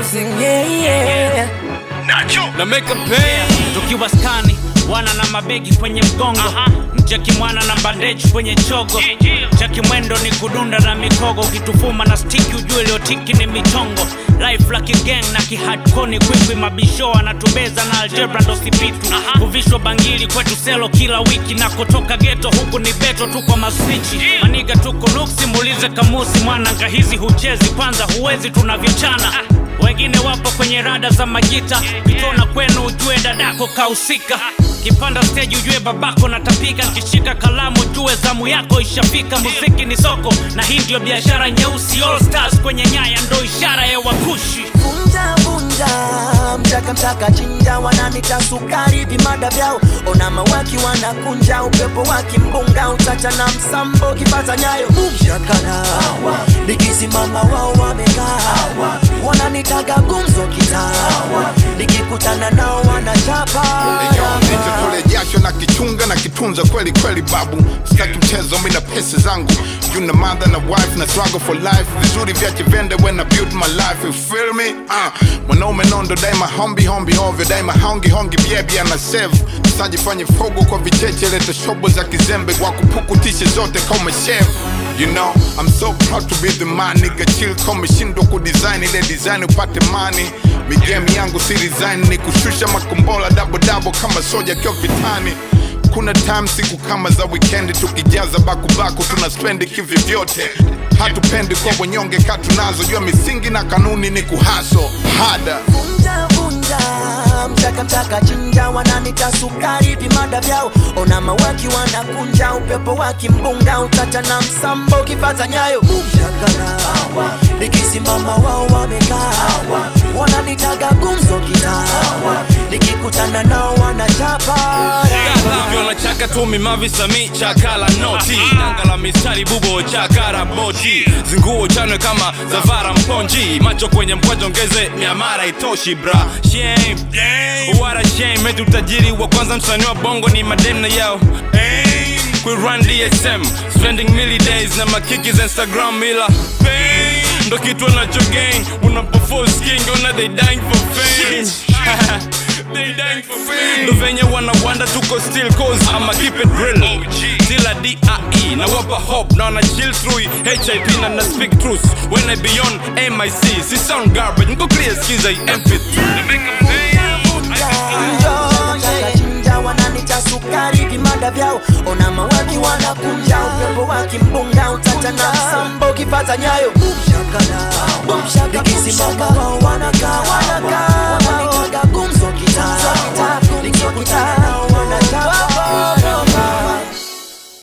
music, yeah, yeah. na make a pain tukiwa skani wana na mabegi kwenye mgongo mcheki mwana na bandeji kwenye chogo cheki mwendo ni kudunda na mikogo ukitufuma na stiki ujue iliyotiki ni michongo life la kigang na kihadkoni kwikwi mabisho anatubeza na algebra ndo sipitu kuvishwa bangili kwetu selo kila wiki na kutoka geto huku ni beto tu kwa maswichi maniga tuko nuksi muulize kamusi mwana ngahizi huchezi kwanza huwezi tunavyochana wengine wapo kwenye rada za majita kitona kwenu ujue dadako kahusika kipanda stage ujue babako natapika nkishika kalamu ujue zamu yako ishafika muziki ni soko na hii ndio biashara nyeusi all stars kwenye nyaya ndo ishara ya wakushi Vunja vunja, mchaka mchaka chinja, wananita sukari vimada vyao, ona mawaki wanakunja, upepo wa kimbunga utacha na msambo kipata nyayo shakara, nikisimama wao wamekaa, wananitaga gumzo kitaa, nikikutana nao wanachapa nitatole jasho na kichunga na kitunza kweli kweli babu sitaki mchezo mi na pesa zangu juna mother na wife na struggle for life vizuri vyache vende when I build my life you feel me uh, mwanaume nondo daima hombi hombi ovyo daima hongi hongi biebi ana save sajifanye fogo kwa vicheche leta shobo za kizembe kwa kupukutishe zote kama chef You know, I'm so proud to be the man nigga chill kama shindwa kudesign ile design upate money migame yangu si design ni kushusha makombola double double kama soja kio vitani kuna time siku kama za weekend tukijaza bakubaku tuna spendi kivi vyote hatupendi kwa wanyonge katunazo jua misingi na kanuni ni kuhaso hada vunja vunja mchaka mchaka chinja wananita sukari vimada vyao ona mawaki wanakunja upepo wa kimbunga utacha na msambo kifata nyayo shakara nikisimama wao wamekaa wananitaga gumzo kitaa nikikutana nao wanachapa ukiona chaka tumi mavisami chakala noti danga la mistari bubo chakara boti zinguo chanwe kama zavara mponji macho kwenye mkwajo ongeze miamara itoshi bra shame what a shame etu tajiri wa kwanza msanii wa bongo ni madem na yao Aim. we run dsm spending milli days na makikis instagram ila pain ndo kitu anacho gang unapofos king ona they dying for fame They dying for fame. ndo venye wanawanda tuko still cause ama keep it real till a DIE na wapa hope na wana chill through HIP na na speak truth when I beyond MIC si sound garbage niko clear skiza empathy chinja wananita sukari vimada vyao ona mawaki wanakunja upepo wa kimbunga utacha na msambo kifata nyayo nikisimama wao wanakaa wananitaga gumzo kitaa nikikuta